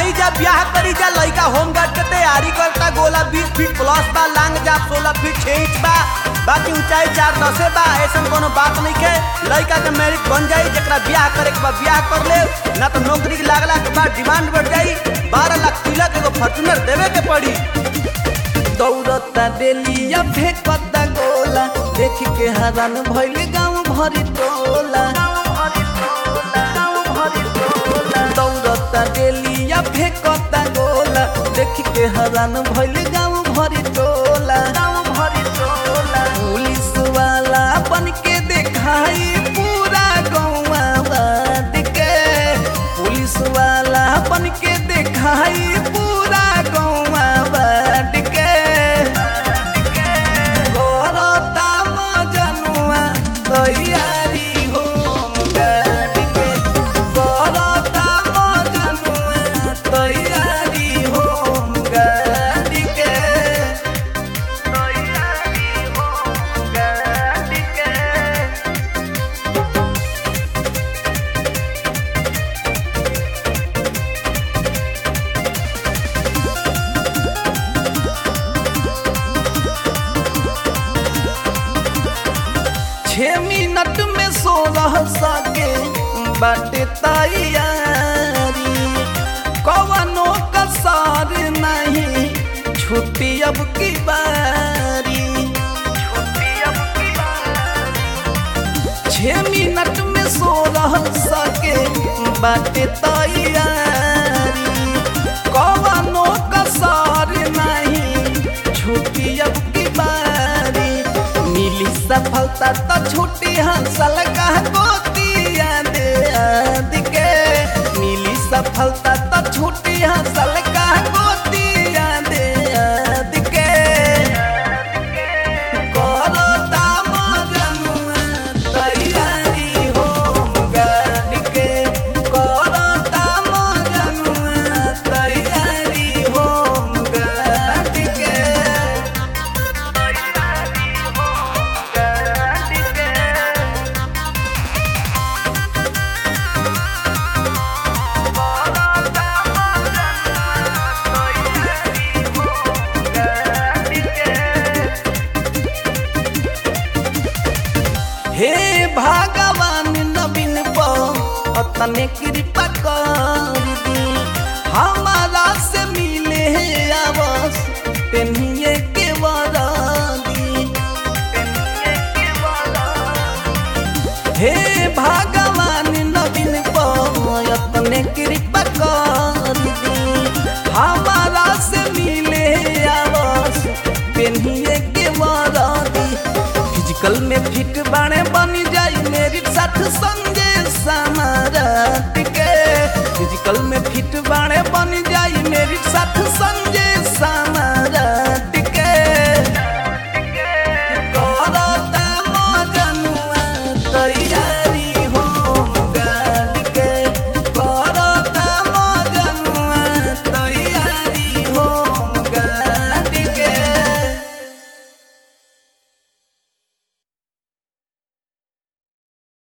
आई जा ब्याह करी जा लइका होम गार्ड के तैयारी करता गोला बीस फीट प्लस बा लांग जा सोलह फीट छह इंच बा बाकी ऊंचाई चार दसे बा ऐसा कोनो बात नहीं के लइका के मेरिट बन जाई जरा ब्याह करे के बाद ब्याह कर ले ना तो नौकरी के लागला के बाद डिमांड बढ़ जाई बारह लाख तिलक एगो फॉर्चूनर देवे के पड़ी दौड़ता डेलिया फेंकता गोला देख के हरान भइल गाँव भरी टोला दौड़ता डेलिया फेंकता गोला देख के हरान भइल गाँव भरी टोला पुलिस वाला बन के देखाई पूरा गौवा वाद के पुलिस वाला बन के देखाई पूरा गौवा वाद के करता मजनुआ तैयारी हो गाड़ी के करता मजनुआ तैयारी हो गाड़ी के तैयारी हो गाड़ी के छह मिनट में सोलह सके बाटे तैयारी कवनो कसर नहीं छुट्टी अब की बारी छह मिनट में सोलह सके बाटे तैयारी कवनो कसर नहीं छुट्टी अब की बारी मिली सफलता तो छुट्टी हंसल का गोतिया दे आद के मिली सफलता तो छुट्टी हंसल का गोतिया दे आद के करता मजनुआ तैयारी हो गाड़ी के करता मजनुआ तैयारी हो गाड़ी के हे भगवान नवीन अपने कृपा कर दी हमारा से मिले है आवस पेनिए के वरादी हे भगवान नवीन अपने कृपा कर दी हमारा से मिले है आवस पेनिए के वरादी फिजिकल में फिट बाणे बन जाई मेरी साथ संजय समारात के फिजिकल में फिट बाणे बन जाई मेरी साथ संजय